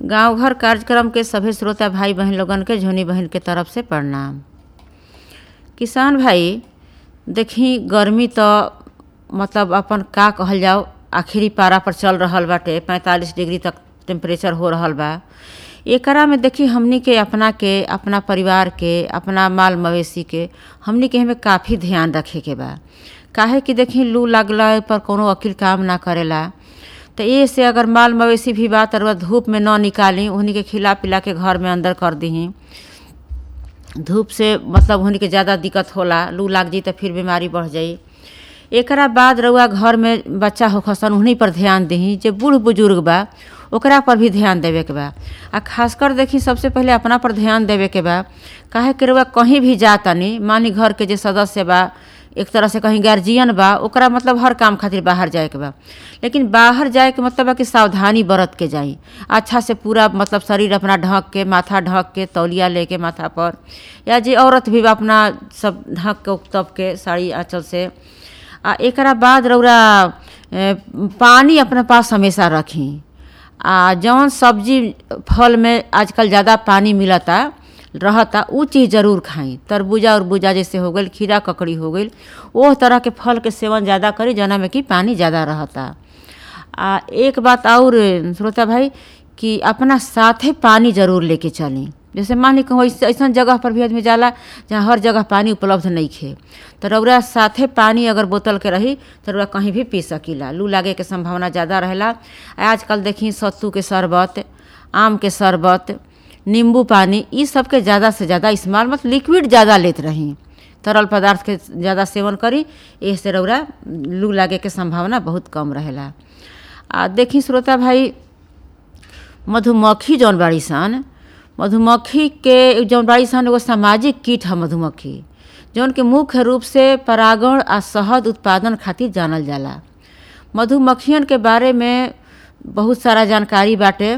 गांव घर कार्यक्रम के सभे श्रोता भाई बहन लोगन के झोनी बहन के तरफ से प्रणाम किसान भाई देखी गर्मी तो मतलब अपन का कहल जाओ आखिरी पारा पर चल रहल बाटे पैंतालीस डिग्री तक टेम्परेचर हो रहल बा एकरा में देखी हमनी के अपना के अपना परिवार के अपना माल मवेशी के हमनी के हमें काफ़ी ध्यान रखे के बा काहे कि देखी लू लगला पर कोनो वकील काम ना करेला तो ये से अगर माल मवेशी भी बा तर धूप में न निकाली उन्हीं के खिला पिला के घर में अंदर कर दही धूप से मतलब उन्हीं के ज़्यादा दिक्कत होला लू लाग जी तो फिर बीमारी बढ़ जाई एकरा बाद रउआ घर में बच्चा होखसन उन्हीं पर ध्यान दही जे बूढ़ बुजुर्ग बा ओकरा पर भी ध्यान देवे के बा आ खासकर देखी सबसे पहले अपना पर ध्यान देवे के बा काहे कि रउआ कहीं भी जा तनी मानी घर के जे सदस्य बा एक तरह से कहीं गार्जियन बा ओकरा मतलब हर काम खातिर बाहर जाए के बा लेकिन बाहर जाए के मतलब बा कि सावधानी बरत के जाई अच्छा से पूरा मतलब शरीर अपना ढक के माथा ढक के तौलिया लेके माथा पर या जे औरत भी बा अपना सब ढक के तब के साड़ी आँचल से आ एकरा बाद रौरा पानी अपने पास हमेशा रखी आ जौन सब्जी फल में आजकल ज़्यादा पानी मिलता रहता उ चीज़ जरूर खाई तरबूजा उर्बूजा जैसे हो गई खीरा ककड़ी हो गई वो तरह के फल के सेवन ज़्यादा करी जना में कि पानी ज़्यादा रहता आ एक बात और श्रोता भाई कि अपना साथे पानी जरूर लेके चली जैसे मान ली कहूँ ऐसा जगह पर भी आदमी जाला जहाँ हर जगह पानी उपलब्ध नहीं खे तो रौरा साथे पानी अगर बोतल के रही तो रौरा कहीं भी पी सकीला लू लागे के संभावना ज़्यादा रहेला आजकल देखी सत्तू के शरबत आम के शरबत नींबू पानी ये सब के ज़्यादा से ज़्यादा इस्तेमाल मतलब लिक्विड ज़्यादा लेत रही तरल पदार्थ के ज़्यादा सेवन करी इससे रौरा लू लागे के संभावना बहुत कम रहेला आ देखी श्रोता भाई मधुमक्खी जौन बाड़ी सन मधुमक्खी के जौन बाड़ी सन एगो सामाजिक कीट है मधुमक्खी जौन के मुख्य रूप से परागण आ शहद उत्पादन खातिर जानल जाला मधुमक्खियन के बारे में बहुत सारा जानकारी बाटे